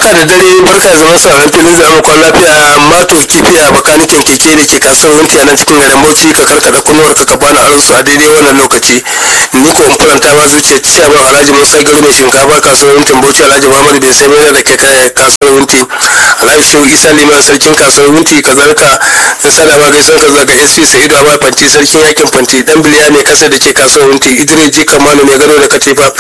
barka da dare barka zama sauran filin zaɓen kwan lafiya mato kifi a bakanikin keke da ke kasuwanci a nan cikin garin bauchi ka karkada kunuwar ka bani aron su a daidai wannan lokaci ni ko in faranta ma zuciya ciyaman alhaji musa gari mai shinkafa kasuwancin bauchi alhaji muhammadu bai sai mai da ke kaya kasuwanci alhaji shehu isa liman sarkin kasuwanci ka zarka in sada ma gaisuwan ka zaga sp sa'idu amma fanti sarkin yakin fanti dan biliya mai kasa da ke kasuwanci idris ji kamanu mai gado da katifa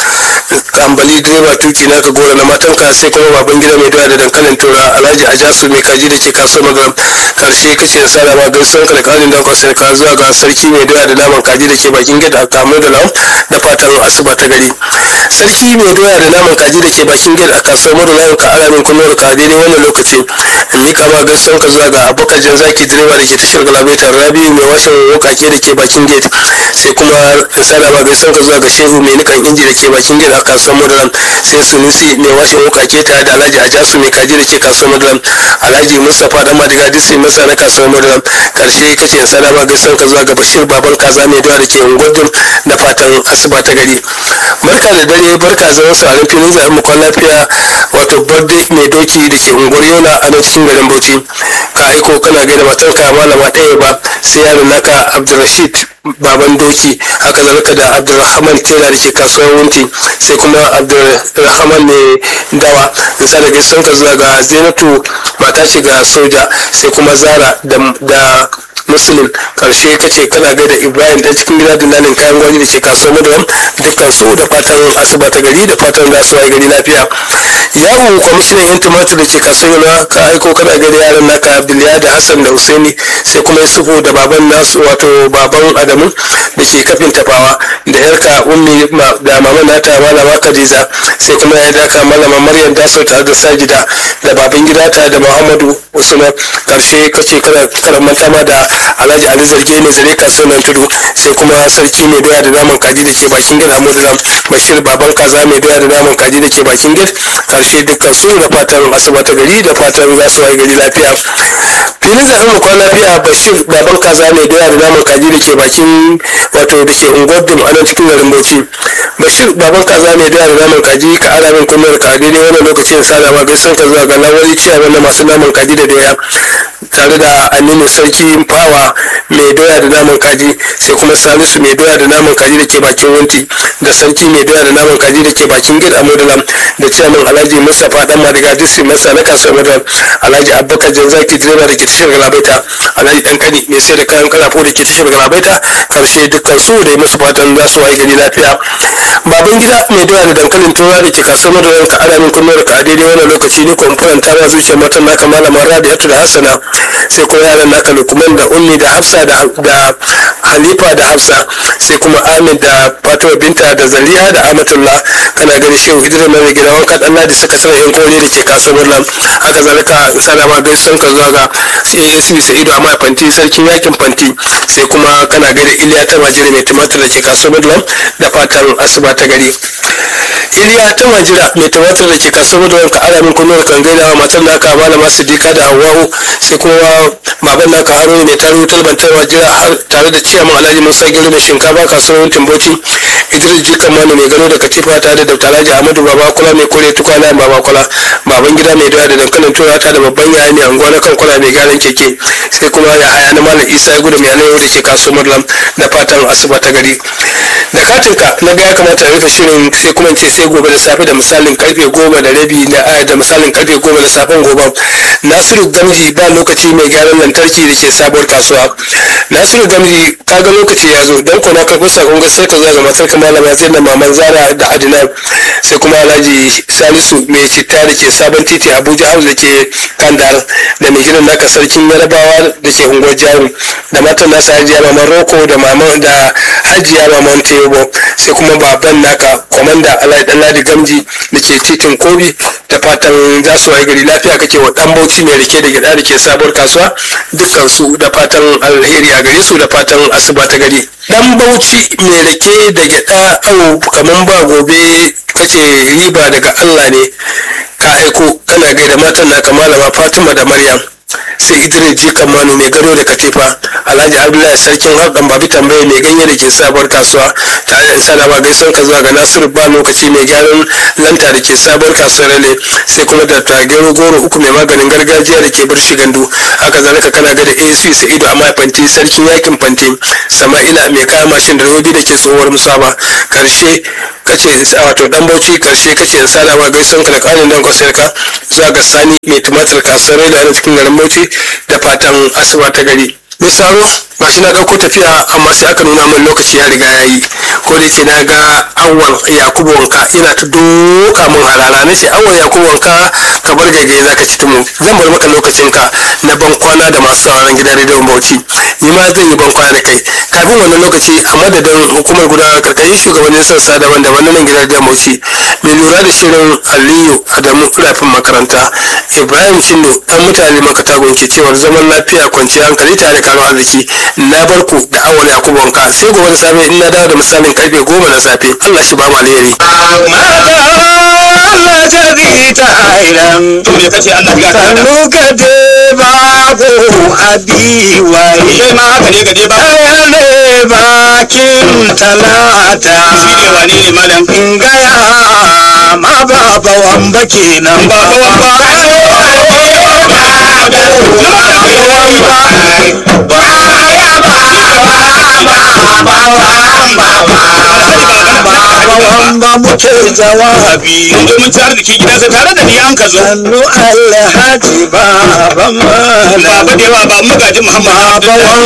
ambali direba tuki na ka gora na matan ka sai kuma baban gida mai doya da dankalin tura alhaji ajasu mai kaji da ke kasuwar magaram karshe kace da sada ma gaisuwan ka da kanin dan kwasai ka zuwa ga sarki mai doya da naman kaji da ke bakin gida kamu da lam da fatan asuba ta gari sarki mai doya da naman kaji da ke bakin gida a kasuwar madalayan ka alamin kunuwar ka daidai wannan lokaci in mika ma gaisuwan ka zuwa ga abokan jan zaki direba da ke tashar galabaitar rabi mai washin wukake da ke bakin gate sai kuma in sada ma gaisuwan ka zuwa ga shehu mai nikan inji da ke bakin gate a kasuwar madaran sai sunusi mai washin wukake tare da alhaji ajasu mai kaji da ke kasuwar madaran alhaji mustapha dan madiga disi masa na kasuwar madaran karshe kace in sada ma gaisuwan ka zuwa ga bashir baban kaza mai doya da ke ungwadin da fatan asuba ta gari barka da dare barka zaman sauran filin zaɓen mu kwan lafiya wato birthday mai doki da ke unguwar yola a nan cikin garin bauchi ka aiko kana gaida matanka malama ɗaya ba sai yaron naka abdulrashid baban doki haka zalika da abdulrahman tela da ke kasuwar wunti sai kuma abdulrahman mai dawa nisa da gaisuwan ka zuwa ga zainatu mata ce ga soja sai kuma zara da muslim karshe kace kana gaida ibrahim dan cikin gida dillalin kayan gwaji da ke kasuwar madaram dukkan su da fatan asuba ta gari da fatan za su waye gari lafiya yawon kwamishinan yan tumatur da ke kasuwar yana ka aiko kana gaida yaran naka abdullahi da hassan da husaini sai kuma yusufu da baban nasu wato baban adamu da ke kafin tafawa da yarka ummi da maman nata malama khadija sai kuma ya daka malama maryam daso tare da sajida da baban gida ta da muhammadu usman karshe kace kana karamanta ma da alhaji ali zarge mai zare kasuwar tudu sai kuma sarki mai doya da naman kaji da ke bakin gida amudulam bashir baban kaza mai doya da naman kaji da ke bakin gida karshe dukkan su da fatan asuba ta gari da fatan za su waye gari lafiya filin zaɓen mu kwan lafiya bashir baban kaza mai doya da naman kaji da ke bakin wato da ke unguwar dum a nan cikin garin bauchi bashir baban kaza mai doya da naman kaji ka ara min kunnar ka daidai wannan lokacin sada ma gaisan ka zuwa ga lawali ciyawa na masu naman kaji da doya tare da aminu sarki fawa mai doya da naman kaji sai kuma salisu mai doya da naman kaji da ke bakin wunti da sarki mai doya da naman kaji da ke bakin gid a modalam da ciyaman alhaji mustapha dan madiga disi masa na kasuwar modalam alhaji abubakar janzaki direba da ke tashar galabaita alhaji dan kani mai sai da kayan kalafo da ke tashar galabaita karshe dukkan su da yi musu fatan za su waye gari lafiya baban gida mai doya da dankalin tura da ke kasuwar modalam ka ana min kunnuwar ka a daidai wannan lokaci ne kuma faranta ma zuciyar matan naka malama rabi'atu da hassana sai kuma yaran naka lukman da ummi da hafsa da halifa da hafsa sai kuma amin da fatima binta da zaliya da amatullah kana gani shehu idris mai gida wanka dan ladi suka sanar yan kore da ke kasuwar nan haka zalika salama gaisan ka zuwa ga asb sa'idu amma fanti sarkin yakin fanti sai kuma kana gani iliya ta majira mai tumatir da ke kasuwar nan da fatan asuba ta gari iliya ta majira mai tumatir da ke kasuwar nan ka ara min kunuwar kan gaida wa matar naka malama siddiqa da hawwa'u sai kuma baban naka haro mai taro talbantar majira har tare da ciyaman alhaji musa gero mai shinkafa kasuwar timboci idris jikan mani mai gano da katifa tare da alhaji ahmadu babakula mai kore tukwana babakula baban gida mai doya da dankalin tura ta da babban yaya mai anguwa na kankula mai gyaran keke sai kuma ya haya na malam isa ya gudu mai alayyau da ke kasuwar madlam da fatan asuba ta gari da katinka na ga ya kamata a rufe shirin sai kuma ce sai gobe da safe da misalin karfe goma da rabi na da misalin karfe goma da safen gobe nasiru gamji ba lokaci mai gyaran lantarki da ke sabuwar kasuwa nasiru gamji ka ga lokaci ya zo don kuna karɓar sakon sai ka zaga matar ka malama zai na maman zara da adinan sai kuma alhaji salisu mai citta da ke sabon titi abuja house da ke kandar da mai gidan naka sarkin yarabawa da ke unguwar jaru da matan nasa hajiya maman roko da maman da hajiya maman tebo sai kuma baban naka kwamanda alhaji ɗanladi gamji da ke titin kobi da fatan za su waye gari lafiya kake wa dan bauchi mai rike da gida da ke sabuwar kasuwa dukkan su da fatan alheri a gare su da fatan asuba ta gari dan bauchi mai rike da gida au kaman ba gobe kace riba daga Allah ne ka aiko kana gaida matan naka malama Fatima da Maryam sai idris ji kamanu mai gado da katifa alhaji abdullahi sarkin harɗan babi tambaye mai ganye da ke sabuwar kasuwa tare da sadawa gaisuwar ka zuwa ga nasiru ba lokaci mai gyaran lanta da ke sabuwar kasuwar rale sai kuma da tagero goro uku mai maganin gargajiya da ke barshi gandu haka zalika kana ga da ac sa'idu a fanti sarkin yakin fanti sama'ila mai kaya mashin da robi da ke tsohuwar musaba karshe kace wato dan bauchi karshe kace in sadawa gaisuwar ka da kanin dan kwasar ka zuwa ga sani mai tumatir kasuwar rale a cikin garin bauchi da fatan asuba ta gari mai saro gashi na ɗauko tafiya amma sai aka nuna min lokaci ya riga ya yi ko da yake na ga awwal yakubu wanka yana ta doka min harara na ce awwal yakubu wanka ka bar gaigaye zaka ci tumu zan bar maka lokacin ka na ban kwana da masu sauraron gidan rediyon bauchi ni ma zan yi ban kwana da kai kafin wannan lokaci a madadin hukumar gudanar karkashin shugabannin sassa daban-daban na nan gidan rediyon bauchi mai lura da shirin aliyu adamu rafin makaranta ibrahim shindo dan mutane makatagun ke cewar zaman lafiya kwanciyar hankali tare da karuwar arziki na bar ku da awal yakubu wanka sai gobe da safe in na dawo da misalin karfe goma na safe allah shi ba mu alheri Allah jabi ta airan to me kace Allah ya ta da kanu ka de babu abi wai kai ma haka ne gade ba aya ne bakin talata shi ne wane ne malam in gaya ma baba wamba kenan ba ba ba wamba muke jawabi mun zo mun ci arziki gidansa tare da ni an ka zo sannu alhaji baba malam baba da yawa ba magajin muhammad baba